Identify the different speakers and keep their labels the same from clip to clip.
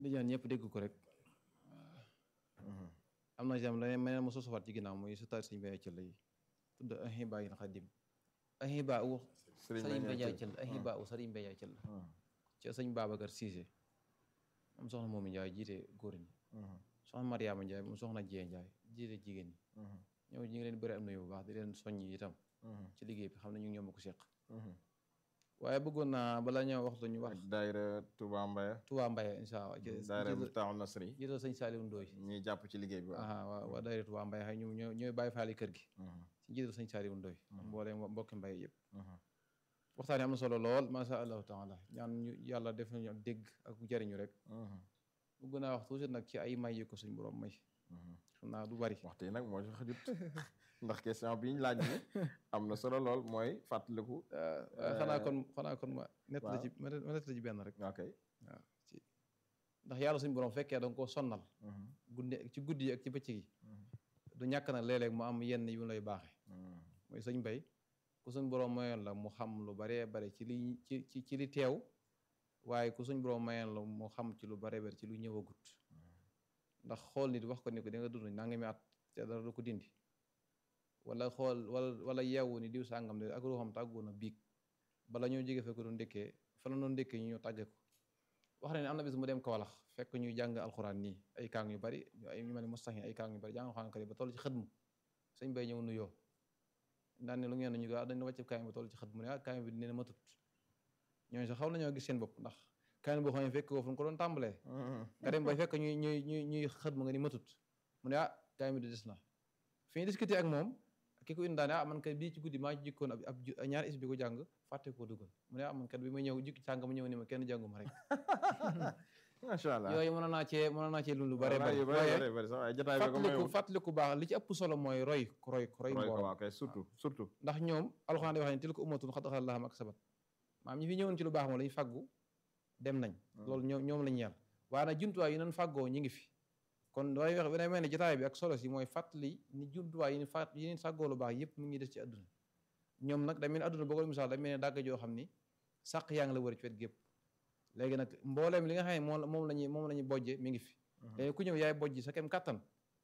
Speaker 1: di ñaan ñëpp dégg ko rek am na jam la meneen mo sosuwaat ci ginnaaw muy su taat sëñ Mbay Cëll yi tudd ahibaa il xadim ahibaa u sëriñ Mbay Cëll ahibaa u sëriñ Mbay Cëll ci sëñ Babacar Cissé moom soxna moomu Njaay jiite góor ñi soxna Mariama Njaay moom soxna Jee Njaay jiite jigéen ñi ñoom ñi ngi leen bëri am na bu baax di leen soññ itam ci liggéey bi xam ne ñu ngi ñoom ko seq waaye bëggoon naa bala ñoo waxtu ñu wax
Speaker 2: daayira Touba Mbaye
Speaker 1: Touba Mbaye incha allah
Speaker 2: daayira Miftahul Nasri
Speaker 1: jiital sëñ Saliou Ndoy
Speaker 2: ñuy jàpp ci liggéey bi
Speaker 1: aha waaw waa daayira Touba Mbaye xëy ñu ñoo ñooy bàyyi faali kër gi ci jiital sëñ Saliou Ndoy mboolee mbokki Mbaye yëpp waxtaan yi am na solo lool masha allahu taala ñaan ñu yàlla def nañu dégg ak jariñu rek bëgg naa wax tuuti nag ci ay may yi ko suñ borom may xam naa du bari
Speaker 2: waxtu yi nag moo ci xajut ndax question bi ñu laaj ni am na solo lool mooy fàttaliku
Speaker 1: xanaa kon xanaa kon ma nett la ci ma nett la ci benn rek
Speaker 2: ok
Speaker 1: waaw ci ndax yàlla suñu borom fekkee da nga koo sonnal guddi ci guddi yi ak ci bëccëg yi du ñàkk na léeg-léeg mu am yenn yu lay baaxe mooy sëñ bay ku suñ borom mayoon la mu xam lu baree bare ci li ci ci ci li teew waaye ku suñ borom mayoon la mu xam ci lu baree bare ci lu ñëwagut ndax xool nit wax ko ni ko di nga dund nangami at te dara du ko dindi wala xool wala wala yeewu ni diw sàngam de ak ruuxam tàggoon na biig bala ñoo jóge fekk doon ndékkee fa la doon ndékkee ñu ñëw tàgge ko wax na ne am na bis mu dem Kawlax fekk ñuy jàng alxuraan nii ay kaang yu bari ay ñu mel ni mustaxin ay kaang yu bari jàng alxuraan kari ba toll ci xëdmu sëñ bay ñëw nuyoo daan ne lu ngeen ñu ko dañ wàcc kaang ba toll ci xëdmu ne ah kaang bi nee na matut ñooñu sax xaw nañoo gis seen bopp ndax kaang boo xam ne fekk ko fu mu ko doon tàmbalee nga dem bay fekk ñuy ñuy ñuy ñuy xëdmu nga ni matut mu ne ah kaang bi di des na fi ñu discuter ak moom ki ko indi daane ah man kat bii ci guddi maa ci jikkoon ab ab ñaari is bi ko jàng fàtte koo dugal mu ne ah man kat bi ma ñëw jikki sàng ma ñëw ni ma kenn jànguma rek
Speaker 2: macha allah
Speaker 1: yooyu mën naa cee mën naa cee lu bare
Speaker 2: yu
Speaker 1: bare
Speaker 2: bëri sax waaye jotaay bi ko
Speaker 1: fàttaliku fàttaliku baax li ci ëpp solo mooy roy roy roy mbooloo
Speaker 2: waaw kay surtout surtout
Speaker 1: ndax ñoom alxuraan day wax ne tilka ummatun qad xalat lahaa maa kasabat maam ñi fi ñëwoon ci lu baax moom lañu fàggu dem nañ loolu ñoom ñoom lañu yàlla waaye nag jumtuwaay yi nan fàggoo ñi ngi fi kon damay wax damay mel ne jotaay bi ak solo si mooy fàttali ni jumtuwaay yi ni fàtt yi ni fàggoo lu baax yëpp mu ngi des ci àdduna ñoom nag da mel ne àdduna boo ko misaal da mel ne dàgg joo xam ni sàq yaa ngi la wër ci wet gépp léegi nag mbooleem li nga xam ne moom moom lañuy moom la ñuy bojje mi ngi fi léegi ku ñëw yaay bojji sa kem kattan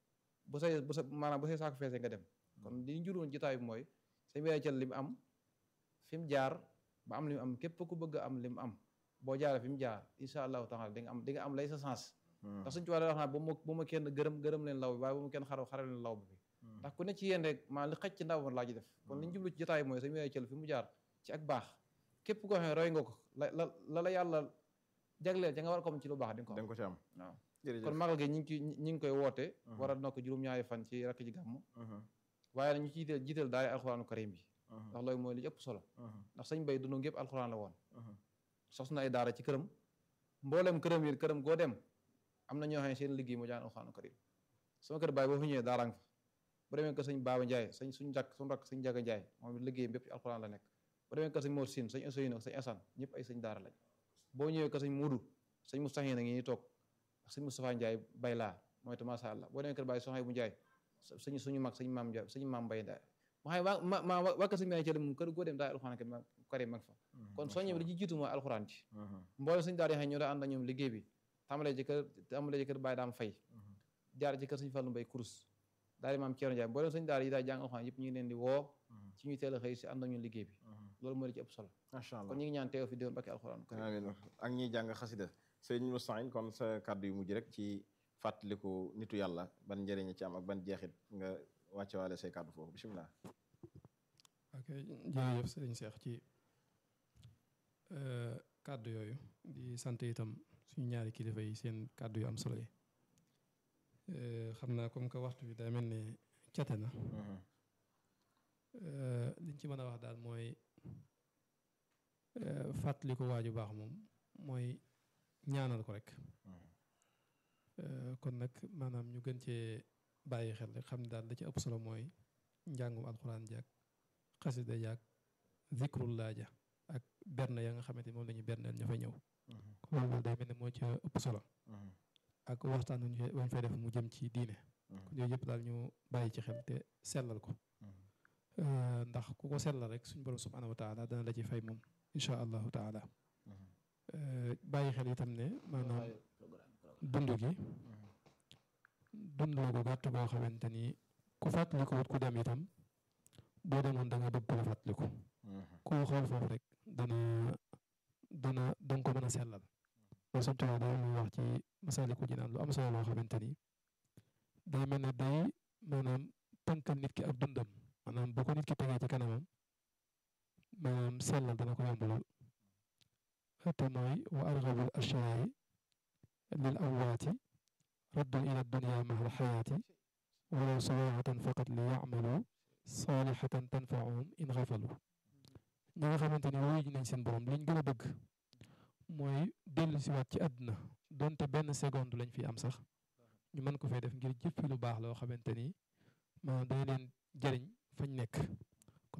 Speaker 1: bu say bu sa maanaam bu say saako feesee nga dem kon li njuróon jotaay bi mooy sa mbéy cal li mu am fi mu jaar ba am li mu am képp ku bëgg am li mu am boo jaaree fi mu jaar incha allahu taala di nga am di nga am lay sa sens ndax suñu ci wàllu wax naa bu ma bu ma kenn gërëm gërëm leen law bi waaye bu ma kenn xaraw xaraw leen law bi ndax ku ne ci yéen rek maa li xaj ci ndaw laa ji def kon li ñu jublu ci jotaay bi mooy sa mbéy cal fi mu jaar ci ak baax képp koo xam ne roy nga ko la la la la yàlla jagleel ca nga war ko am ci lu baax di nga ko
Speaker 2: da nga ko ci am
Speaker 1: waaw
Speaker 2: jërëjëf
Speaker 1: kon magal gi ñi ngi ñi ngi koy woote waral na ko juróom-ñaari fan ci rakk ji gàmm waaye nag ñu ci jiital jiital daal alxuraanu karim bi ndax loolu mooy li ci ëpp solo ndax sëñ bay dund gépp alxuraan la woon sos na ay daara ci këram mboolem këram yi këram goo dem am na ñoo xam ne seen liggéey moo jàng alxuraanu karim sama kër baay boo fi ñëwee daara nga fa bu demee kër sëñ Baaba Njaay sëñ suñ rakk suñ rakk sëñ Jaga Njaay moom liggéey bépp ci alxuraan la nekk bu demee kër sëñ Mor Siin sëñ Ousseynou ak sëñ Asan ñëpp ay sëñ daara lañ boo ñëwee kër sëñ Muudu sëñ Mustaxin a ngi nii toog ak sëñ Moustapha Ndiaye bay laa mooy te macha allah boo demee kër Baye Soxay bu Ndiaye sëñ suñu mag sëñ maam Ndiaye sëñ maam Mbaye Ndiaye ma xam ma ma waa kër sëñ Ndiaye ci moom kër goo dem daal alxuraan karim mag fa kon soññe bi li ci jiitu mooy alxuraan ci mboolem sëñ daara yi xam ñoo daa ànd ak ñoom liggéey bi tàmbalee ci kër tàmbalee ci kër Baye daam fay jaar ci kër sëñ Fallu Mbay kurus daal di maam Ceerno Ndiaye mboolem sëñ daara yi daal jàng alxuraan yëpp ñu ngi leen di woo ci ñuy teel a xëy si ànd ak ñun liggéey bi loolu mooy li ci ëpp solo
Speaker 2: macha allah
Speaker 1: kon ñu ngi ñaan teew fi déwén bakki alxuraan karim
Speaker 2: amiin ak ñiy jàng xasida sëñ Moustapha kon sa kàddu yu mujj rek ci fàttaliku nitu yàlla ban njëriñ ci am ak ban jeexit nga wàcce waale say kàddu foofu bisimilah.
Speaker 3: ok jërëjëf sëriñ Seex ci kàddu yooyu di sant itam suñu ñaari kilifa yi seen kàddu yu am solo yi xam naa comme que waxtu bi day mel ne cate na liñ ci mën a wax daal mooy fàttaliku waaju baax moom mooy ñaanal ko rek kon nag maanaam ñu gën cee bàyyi xel rek xam ne daal da ci ëpp solo mooy njàngum alxuraan jaag xasida jaag zikrullah ja ak berne ya nga xamante ni moom la ñu berneel ña fa ñëw loolu day mel ne moo ci ëpp solo ak waxtaan wañ fay def mu jëm ci diine kon yooyu yëpp daal ñu bàyyi ci xel te sellal ko ndax ku ko sellal rek suñ borom subhanahu wa taala dana la ci fay moom insha allahu taala bàyyi xel itam ne maanaam dund gi dund la ko gàtt boo xamante ni ku fàttaliku wut ku dem itam boo demoon da nga bëgg ku la fàttaliku koo xool foofu rek dana dana danga ko mën a sellal loolu suñ tubaab day muy wax ci masaliku jinaan lu am solo loo xamante ni day mel ne day maanaam tënkal nit ki ak dundam maanaam bu ko nit ki tegee ci kanamam maanaam sellal dana ko yomb lool te mooy wa argabul ashyaai lil amwaati raddun ila dunya mahal xayaati walaw sawaatan faqat li yacmalu saalihatan tanfaahum in xafalu ñi nga xamante ni wuyu ji nañ seen borom liñ gën a bëgg mooy dellu si waat ci àdduna donte benn seconde lañ fi am sax ñu mën ko fay def ngir jëppi lu baax loo xamante ni maanaam dana leen jëriñ fañ nekk